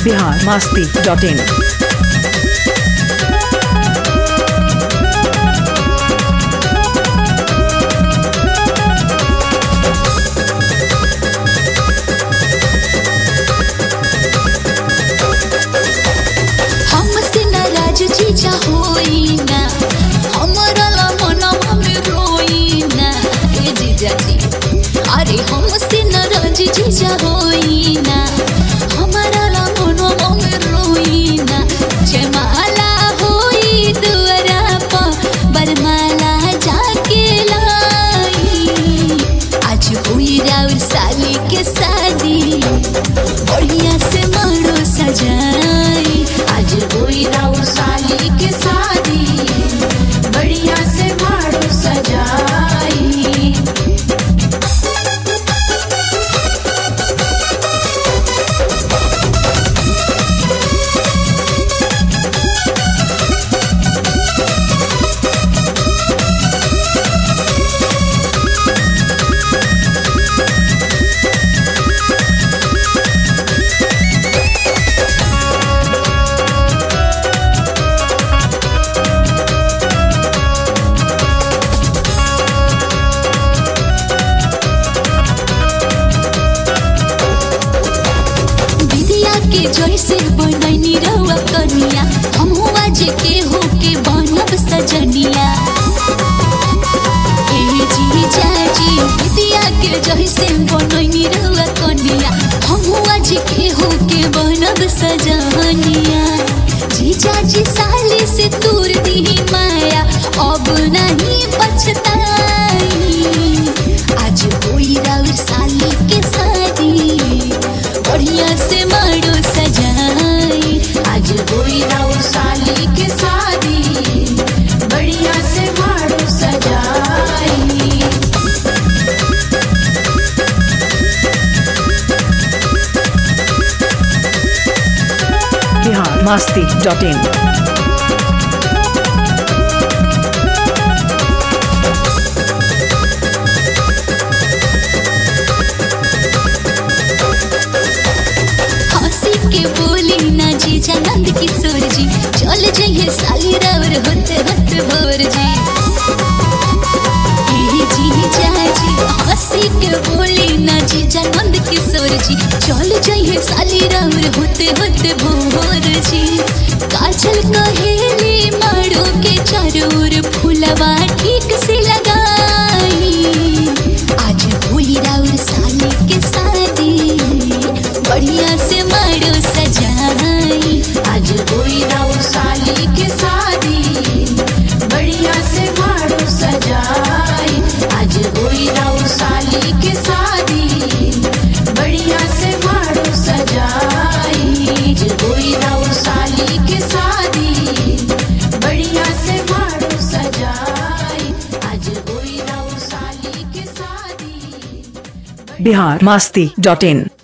Bihar Masti dot in हमसे नाराज जीजा होई ना हमरा ला मनवा में रोई ना ए जीजा जी अरे हमसे नाराज जीजा होई ना हमरा ला मनवा में रोई ना जयमाला होई दुआरा पर बरमाला जाके लाई आज हुई राउर साली के शादी बढ़िया से मारो सजाई आज होई राउर साली के शादी बढ़िया से मारो सजाई विधिया के जैसे बनैनी रहुआ कनिया हमहू आज के हो के बनब सजनिया ए जीजा जी विधिया के जैसे बनैनी रहुआ कनिया हमहू आज के हो के बनब सजनिया जीजा जी साली से दूर दी माया अब नहीं पछताई आज होई राउर साली के शादी बढ़िया से मारो सजाई आज होई राउर साली के शादी बढ़िया से मारो सजाई बिहार मास्ती डॉट इन हंसी के बोली ना जी नंद किशोर जी चल जइए साली रावर होते होते भोर जी ए जी जाजी हंसी के बोली ना जी नंद किशोर जी चल जइए साली रावर होते होते भोर जी काजल कहेली मारो के चारोर फूलवा ठीक से लगाई आज होली राउर साली के शादी बढ़िया से मारो सजाई आज होई राउर साली के शादी बढ़िया से मारो सजाई आज होई राउर साली के शादी बढ़िया से मारो सजाई आज होई राउर साली के शादी बढ़िया से मारो सजाई आज होई राउर साली के शादी बिहार मास्ती डॉट इन